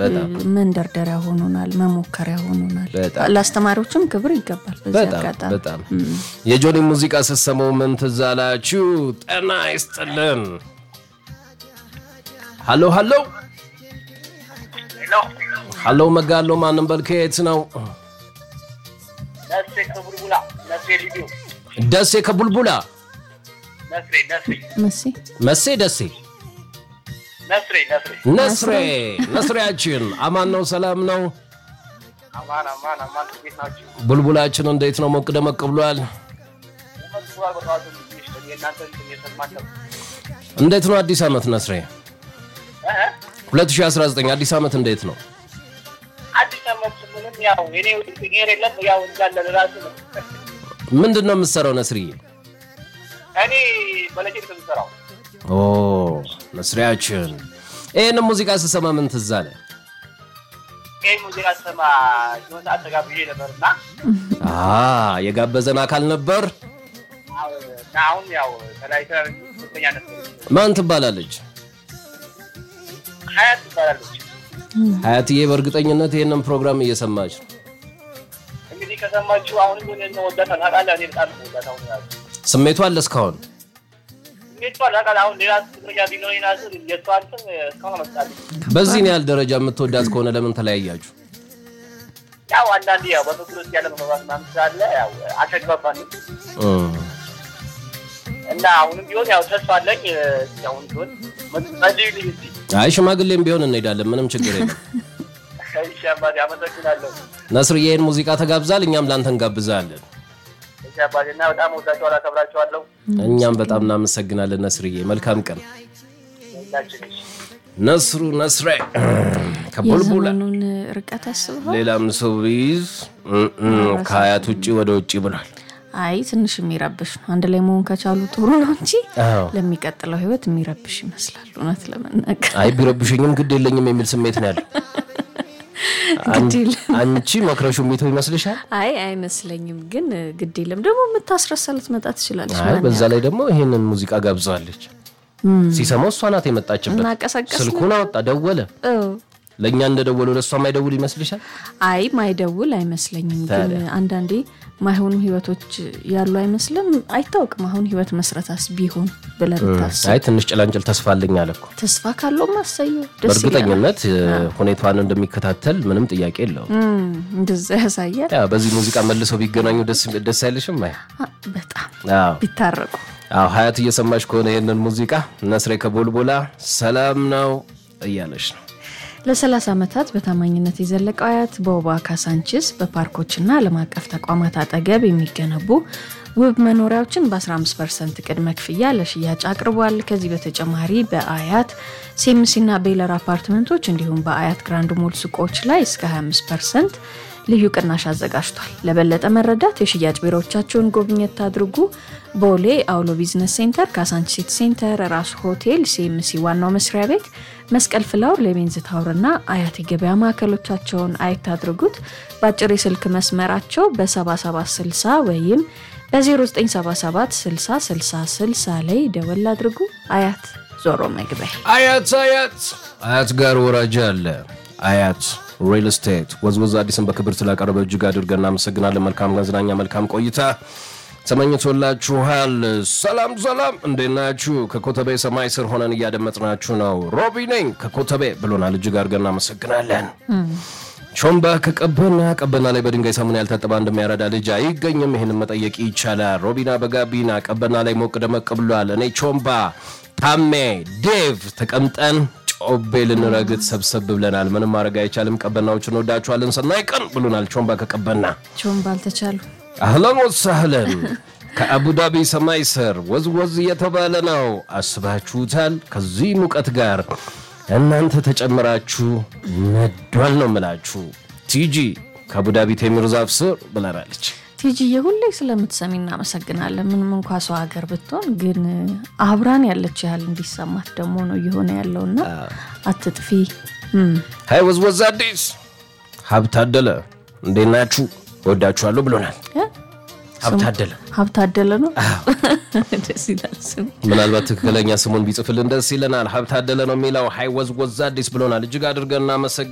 በጣም መንደርደሪያ ሆኖናል፣ መሞከሪያ ሆኖናል። በጣም። ለአስተማሪዎችም ክብር ይገባል። በዚህ በጣም አጋጣሚ በጣም የጆኒ ሙዚቃ ስትሰማው ምን ትዝ አላችሁ? ጤና ይስጥልን። ሀሎ ሀሎ ሀሎ መጋሎ ማንም በል ከየት ነው? ነስሬ ከቡልቡላ ነስሬ ልዩ ደሴ ከቡልቡላ ነስሬ ነስሬ መሲ መሴ ደሴ ነስሬ ነስሬ ነስሬ ነስሬያችን አማን ነው ሰላም ነው? አማን አማን አማን እንዴት ናችሁ? ቡልቡላችን እንዴት ነው? ሞቅ ደመቅ ብሏል። ተመስሏል። በጠዋቱ ትንሽ የእናንተ እንትን እየሰማን ነው። እንዴት ነው አዲስ ዓመት ነስሬ? እ? 2019 አዲስ ዓመት እንዴት ነው? አዲስ ዓመት ምንም ያው እኔ ጤር የለም ያው እንዳለ ራሱ ነው። ምንድን ነው የምትሰራው ነስርዬ? እኔ በለጀት ነው የምሰራው። ኦ ነስሪያችን፣ ይህንም ሙዚቃ ስሰማ ምን ትዝ አለ? ይህ ሙዚቃ ስሰማ የሆነ ሰዓት ተጋብዤ ነበርና አ የጋበዘን አካል ነበር። አዎ፣ እና አሁን ያው ተለያይተን ሁለተኛ ነበር ማን ትባላለች? ሀያት ትባላለች። ሀያትዬ በእርግጠኝነት ይህንን ፕሮግራም እየሰማች ነው። እንግዲህ ከሰማችሁ አሁንም ሆነ ወዳታ ታውቃለህ። እኔ በጣም ነው ወዳታ ሆነ ያሉ ስሜቷ አለ እስካሁን። እንዴት ታውቃለህ? አሁን ሌላ ትግርኛ ቢኖረኝ ራሱ የእሷ እንትን እስካሁን አመጣለሁ በዚህን ያህል ደረጃ የምትወዳት ከሆነ ለምን ተለያያችሁ? ያው አንዳንዴ ያው በፍቅር ውስጥ ያለ መግባባት ምናምን ስላለ ያው አልተግባባንም እም፣ እና አሁንም ቢሆን ያው ተስፋ አለኝ። እስኪ አሁን ቢሆን በዚህ ልጅ እስኪ አይ ሽማግሌም ቢሆን እንሄዳለን፣ ምንም ችግር የለም። እሺ አባቴ አመሰግናለሁ። ነስርዬ ይህን ሙዚቃ ተጋብዛል፣ እኛም ላንተ እንጋብዛለን። እሺ አባቴ እና በጣም ወዳቸዋለሁ፣ አከብራቸዋለሁ። እኛም በጣም እናመሰግናለን ነስርዬ። መልካም ቀን። ሁላችን እሺ ነስሩ ነስሬ ከቡልቡላ የዘመኑን ርቀት አስበዋል። ሌላም ሰው ቢይዝ እም፣ እም፣ ከሀያት ውጭ ወደ ውጭ ብሏል። አይ ትንሽ የሚረብሽ ነው። አንድ ላይ መሆን ከቻሉ ጥሩ ነው እንጂ አዎ። ለሚቀጥለው ህይወት የሚረብሽ ይመስላል። እውነት ለመናገር አይ ቢረብሸኝም ግድ የለኝም የሚል ስሜት ነው ያለው። ግድ የለም። አንቺ መክረሹ የሚተው ይመስልሻል? አይ አይመስለኝም፣ ግን ግድ የለም ደግሞ የምታስረሳ ልትመጣ ትችላለች። አይ ማን በዛ ላይ ደግሞ ይሄንን ሙዚቃ ጋብዘዋለች። ሲሰማው እሷ ናት የመጣችበት። እናቀሰቀስ ስልኩን አወጣ፣ ደወለ። ያው ለእኛ እንደደወሉ ለእሷ ማይደውል ይመስልሻል? አይ ማይደውል አይመስለኝም። ግን አንዳንዴ ማይሆኑ ህይወቶች ያሉ አይመስልም። አይታወቅም። አሁን ህይወት መስረታስ ቢሆን ብለህ ብታስብ አይ ትንሽ ጭላንጭል ተስፋ አለኝ አለ እኮ። ተስፋ ካለው ማሰየው ደስ ይላል። በእርግጠኝነት ሁኔታዋን እንደሚከታተል ምንም ጥያቄ የለውም። እም፣ እንደዛ ያሳያል። ያ በዚህ ሙዚቃ መልሰው ቢገናኙ ደስ ደስ አይልሽም? አይ አ፣ በጣም አዎ ቢታረቁ አዎ ሀያት እየሰማች ከሆነ ይህንን ሙዚቃ ነስሬ ከቦልቦላ ሰላም ነው እያለች ነው። ለ30 ዓመታት በታማኝነት የዘለቀው አያት በውባ ካሳንችስ በፓርኮችና ዓለም አቀፍ ተቋማት አጠገብ የሚገነቡ ውብ መኖሪያዎችን በ15 ፐርሰንት ቅድመ ክፍያ ለሽያጭ አቅርቧል። ከዚህ በተጨማሪ በአያት ሴምሲና ቤለር አፓርትመንቶች እንዲሁም በአያት ግራንድ ሞል ሱቆች ላይ እስከ 25 ፐርሰንት ልዩ ቅናሽ አዘጋጅቷል። ለበለጠ መረዳት የሽያጭ ቢሮዎቻቸውን ጎብኘት አድርጉ። ቦሌ አውሎ ቢዝነስ ሴንተር፣ ካሳንቺስ ሲቲ ሴንተር፣ ራሱ ሆቴል፣ ሲኤምሲ ዋናው መስሪያ ቤት፣ መስቀል ፍላወር፣ ሌቤንዝ ታወርና አያት የገበያ ማዕከሎቻቸውን አየት አድርጉት። በአጭር የስልክ መስመራቸው በ7760 ወይም በ0977 60 60 60 ላይ ደወል አድርጉ። አያት ዞሮ መግቢያ አያት አያት አያት ጋር ወራጅ አለ። አያት ሪል ስቴት ወዝወዝ አዲስን በክብር ስላቀረበ እጅግ አድርገን እናመሰግናለን። መልካም መዝናኛ፣ መልካም ቆይታ ተመኝቶላችኋል። ሰላም ሰላም፣ እንዴት ናችሁ? ከኮተቤ ሰማይ ስር ሆነን እያደመጥናችሁ ነው። ሮቢ ነኝ ከኮተቤ ብሎናል። እጅግ አድርገን እናመሰግናለን። ሾምባ ከቀበና ቀበና ላይ በድንጋይ ሳሙና ያልታጠበ እንደሚያረዳ ልጅ አይገኝም። ይህንን መጠየቅ ይቻላል። ሮቢና በጋቢና ቀበና ላይ ሞቅ ደመቅ ብሏል። እኔ ቾምባ፣ ታሜ፣ ዴቭ ተቀምጠን ጮቤ ልንረግጥ ሰብሰብ ብለናል። ምንም ማድረግ አይቻልም። ቀበናዎችን ወዳችኋለን። ሰናይ ቀን ብሎናል። ቾምባ ከቀበና ቸውን ባልተቻሉ አህለን ወሳህለን ከአቡዳቢ ሰማይ ስር ወዝወዝ እየተባለ ነው። አስባችሁታል? ከዚህ ሙቀት ጋር እናንተ ተጨምራችሁ ነዷል ነው ምላችሁ። ቲጂ ከአቡዳቢ ቴምር ዛፍ ስር ብለናለች። ቲጂዬ ሁሌ ስለምትሰሚ እናመሰግናለን። ምንም እንኳ ሰው ሀገር ብትሆን ግን አብራን ያለች ያህል እንዲሰማት ደግሞ ነው እየሆነ ያለውና አትጥፊ። እም፣ ሀይ ወዝወዝ አዲስ ሀብታደለ እንዴት ናችሁ? ወዳችኋለሁ ብሎናል። እ? ሀብታደለ ሀብታደለ ነው። ደስ ይላል ስሙ። ምናልባት ትክክለኛ ስሙን ቢጽፍልን ደስ ይለናል። ሀብታደለ ነው የሚለው። ሀይ ወዝወዝ አዲስ ብሎናል። እጅግ አድርገን እናመሰግ